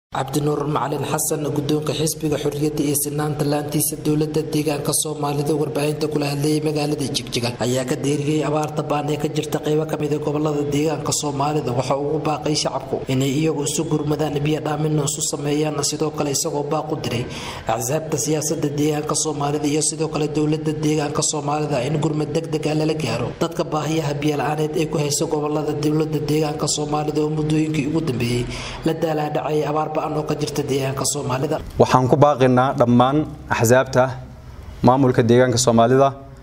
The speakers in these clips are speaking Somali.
cabdinuur macalin xasan guddoonka xisbiga xorriyadda iyo sinaanta laantiisa dowladda deegaanka soomaalida warbaahinta kula hadlayay magaalada jigjiga ayaa ka deeriyey abaarta baan ee ka jirta qaybo kamid ee gobolada deegaanka soomaalida waxa uu ugu baaqay shacabku inay iyagu isu gurmadaan biyo dhaamina isu sameeyaan sidoo kale isagoo baaq u diray axsaabta siyaasada deegaanka soomaalida iyo sidoo kale dowlada deegaanka soomaalida in gurmad degdega lala gaaro dadka baahiyaha biyola-aaneed ee ku haysa gobolada dowlada deegaanka soomaalida oo muddooyinkii ugu dambeeyey la daalaadhacay abaar waxaan ku baaqinaa dhammaan axsaabta maamulka deegaanka soomaalida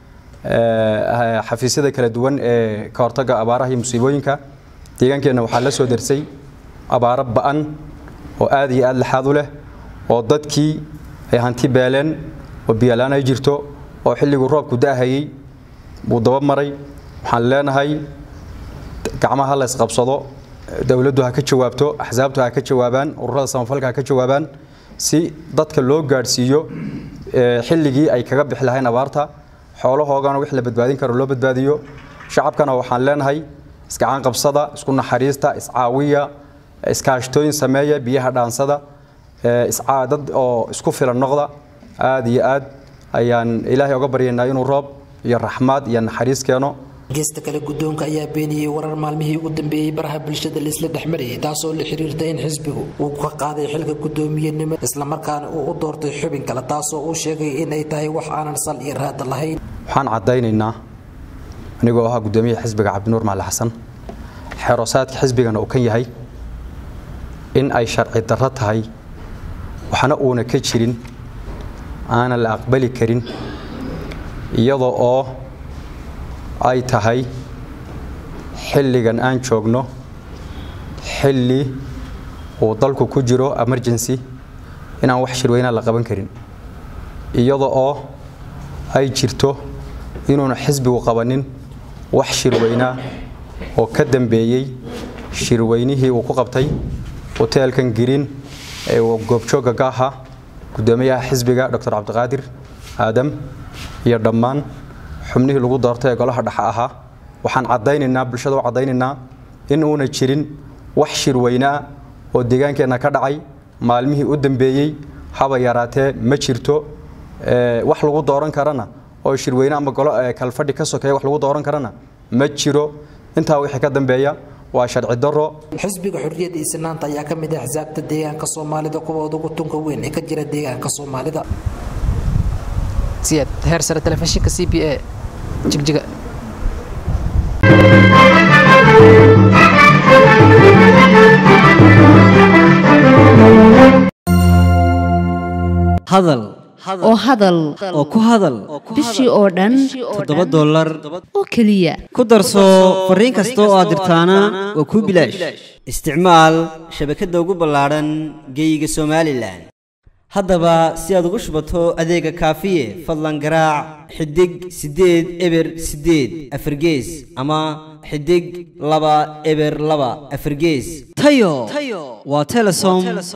xafiisyada kala duwan ee ka hortaga abaaraha iyo musiibooyinka deegaankeenna waxaa la soo darsay abaaro ba-an oo aad iyo aad laxaad u leh oo dadkii ay hanti beeleen oo biyola-aan ay jirto oo xilliguu roobku da-hayey wuu daba maray waxaan leenahay gacmaha la isqabsado dowladdu ha ka jawaabto axsaabtu ha ka jawaabaan ururada samafalka ha ka jawaabaan si dadka loo gaadhsiiyo xilligii ay kaga bixi lahayn abaarta xoolahoogana wix la badbaadin karo loo badbaadiyo shacabkana waxaan leenahay isgacan qabsada isku naxariista iscaawiya iskaashtooyin sameeya biyaha dhaansada dad oo isku filan noqda aad iyo aad ayaan ilaahay oga baryaynaa inuu roob iyo raxmaad iyo naxariis keeno geesta kale guddoonka ayaa beeniyey warar maalmihii ugu dambeeyey baraha bulshada laisla dhexmarayay taasoo la xiriirta in xisbigu uu ka qaaday xilka guddoomiyenimo islamarkaana uu u doortay xubin kale taasoo uu sheegay inay tahay wax aanan sal iyo raada lahayn waxaan caddaynaynaa anigoo ahaa guddoomiyaha xisbiga cabdinuur macali xasan xeeroosaadka xisbigana uu kan yahay in ay sharci darro tahay waxna uuna ka jirin aanan la aqbali karin iyadoo oo ay tahay xilligan aan joogno xilli uu dalku ku jiro emergency inaan wax shirweynaa la qaban karin iyada oo ay jirto inuuna xisbigu qabanin wax shirweynaa oo ka dambeeyey shirweynihii uu ku qabtay hoteelkan giriin ee uu goobjoogga ka ahaa guddoomiyaha xisbiga doctor cabdiqaadir aadam iyo dhammaan xubnihii lagu doortay ee golaha dhexe ahaa waxaan caddaynaynaa bulshada u caddaynaynaa in uuna jirin wax shirweynaa oo deegaankeenna ka dhacay maalmihii u dambeeyey haba yaraatee ma jirto wax lagu dooran karana oo shirweyne ama golo kalfadhi ka sokeeya wax lagu dooran karana ma jiro intaa wixii ka dambeeya waa sharci daro xisbiga xorriyadda iyo sinaanta ayaa ka mid ah axsaabta deegaanka soomaalida kuwooda ugu tunka weyn ee ka jira deegaanka soomaalida heer sare telefishinka c b a jigjiga hadal oo hadal oo ku hadal bishii oo dhan toddoba dollar oo keliya ku darso fariin kasta oo aad dirtaana waa kuu bilaash isticmaal shabakadda ugu ballaadhan geeyiga somalilan haddaba si aad ugu shubato adeega kaafiye fadlan garaac xidig siddeed eber siddeed afargees ama xidig laba eber laba afargees tayo waa telesom